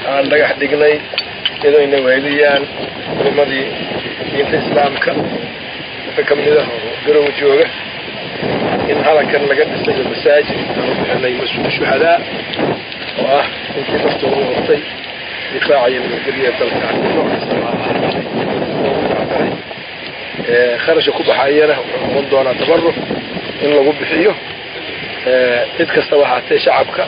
aan dhagax dhignay iyadoo inay weheliyaan culimadii diinta islaamka dadka ka mid ah oo garowa jooga in halankan laga dhisayo masaajid aanu bixinay mas-uul shuhadaa oo ah intii naftooda hortay difaacaya nabadgelya dalka nooc kasta maahay kharashka ku baxayana wuxuu noqon doonaa tabarruc in lagu bixiyo cid kastaba ahaatee shacabka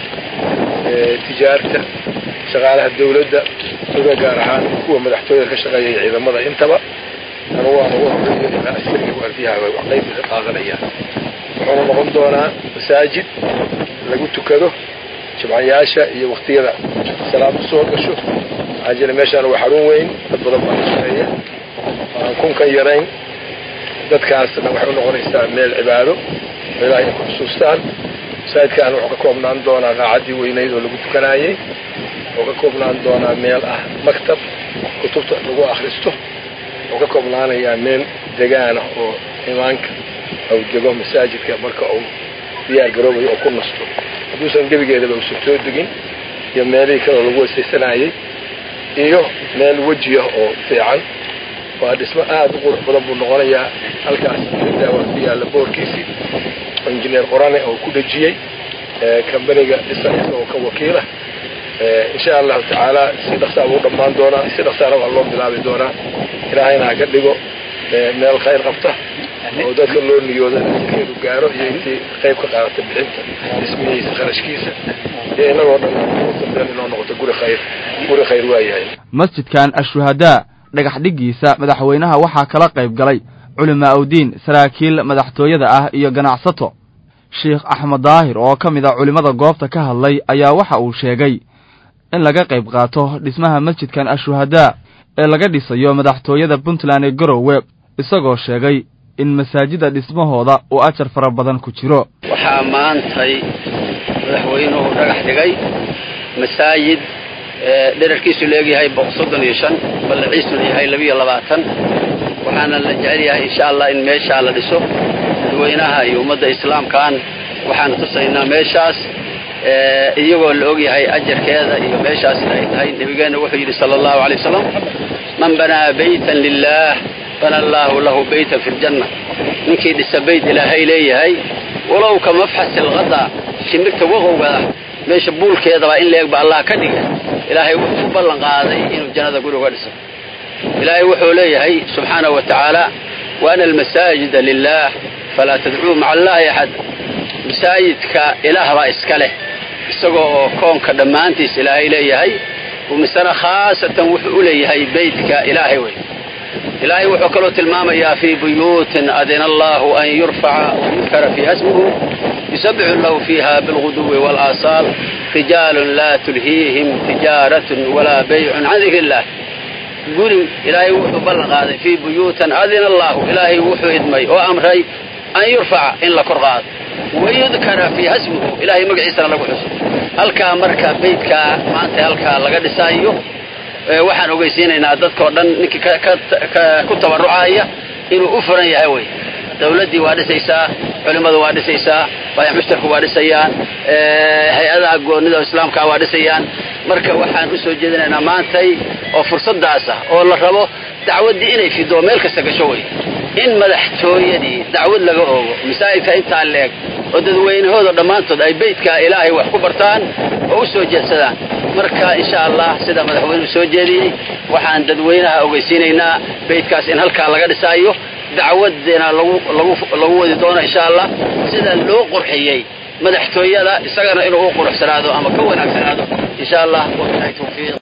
tijaarta shaqaalaha dawladda oga gaar ahaan kuwa madaxtooyada ka shaqeeya ciidamada intaba anugu aan ugu horeeyo ilaa askariga waardiyaha way qayb ka qaadanayaan wuxuuna noqon doonaa masaajid lagu tukado jimcayaasha iyo waktiyada salaadu soo gasho maxaa jira meeshaan waa xarun weyn dad badan baa ka shaqeeya aan kunkan yarayn dadkaasna waxay u noqonaysaa meel cibaado oo ilahay ay ku xusuustaan masaajidkaan wuxuu ka koobnaan doonaa qaacaddii weynayd oo lagu tukanaayey wuxuu ka koobnaan doonaa meel ah maktab kutubta lagu akhristo wuxuu ka koobnaanayaa meel degaana oo imaanka ou dego masaajidka marka uu diyaar garoobayo oo ku nasto hadduusan gebigeedaba uusan soo degin iyo meelihii kaleo lagu weysaysanayey iyo meel wejiah oo fiican waa dhismo aada u qurux badan buu noqonayaa halkaas waa ku yaalla boorkiisii oo injineer qorane oo ku dhejiyey kambaniga dhisa isagoo ka wakiila insha allahu tacaala si dhaqsaa buu dhammaan doonaa si dhaqsaana waa loo bilaabi doonaa ilaahayna ha ka dhigo meel khayr qabta oo dadka loo niyooda keenu gaaro iyo intii qayb ka qaadata bixinta dhismihiisa kharashkiisa iyo inagoo dhan dambeyn inoo noqoto guri khayr guri khayr waayahay masjidkan ashuhadaa dhagax dhiggiisa madaxweynaha waxaa kala qayb galay culimaa udiin saraakiil madaxtooyada ah iyo ganacsato sheikh axmed daahir oo ka mid a culimmada goobta ka hadlay ayaa waxa uu sheegay in laga qayb qaato dhismaha masjidkan ashuhadaa ee laga dhisayo madaxtooyada puntland ee garowe isagoo sheegay in masaajida dhismahooda uu ajar fara badan ku jiro waxaa maantay madaxweynuhu dhagax dhigay masaajid dherarkiisu leegyahay soddon iyo shan ballaciisuna yahay labiiyo labaatan waxaana la jecel yahay insha allah in meeshaa la dhiso dadweynaha iyo ummadda islaamkaan waxaan tusaynaa meeshaas iyagoo la ogyahay ajarkeeda iyo meeshaas ay tahay nebigeenna wuxuu yidhi sala allahu alay wasalam man banaa baytan lilaah bana allaahu lahu baytan fi ljanna ninkii dhisa bayt ilaahay leeyahay walow ka mafxasi alqada shimirta waqowga ah meesha buulkeedabaa in leegba allah ka dhiga ilaahay wuxuu u ballan qaaday inuu jannada guri uga dhiso ilaahay wuxuu leeyahay subxaanahu wa tacaala waana almasaajida lilaah falaa tadcuu maca allaahi axad masaajidka ilaah baa iska leh isagoo oo koonka dhammaantiis ilaahay leeyahay misana khaasatan wuxuu u leeyahay beytka ilaahay wey ilaahay wuxuu kaloo tilmaamayaa fii buyuutin adina allahu an yurfaca wayudkara fiiha smuhu yusabixu lahu fiiha bilguduwi walaasaal rijaalun laa tulhiihim tijaaratun walaa baycun can dikri illah guri ilaahay wuxuu ballan qaaday fii buyuutan adina allahu ilaahay wuxuu idmay oo amray an yurfaca in la kor qaado wayudkara fiiha smuhu ilaahay magaciisana lagu xuso halkaa marka beydkaa maanta halkaa laga dhisaayo waxaan ogeysiinaynaa dadkao dhan ninkii ku tabarrucaaya inuu u furan yahay wey dawladdii waa dhisaysaa culimmadu waa dhisaysaa baayac mushtarku waa dhisayaan hay-adaha goonnida oo islaamkaa waa dhisayaan marka waxaan u soo jeedinaynaa maantay oo fursaddaas ah oo la rabo dacwaddii inay fido meel kasta gasho wey in madaxtooyadii dacwad laga oogo masaajidka intaa leeg oo dadweynahooda dhammaantood ay beydka ilaahay wax ku bartaan oo u soo jeedsadaan marka insha allah sida madaxweynuhu soo jeediyey waxaan dadweynaha ogeysiinaynaa beydkaas in halkaa laga dhisaayo dacwadina lagu wadi doono insha allah sida loo qurxiyey madaxtooyada isagana inuu u quruxsanaado ama ka wanaagsanaado insha allah wabilahi tawfiiq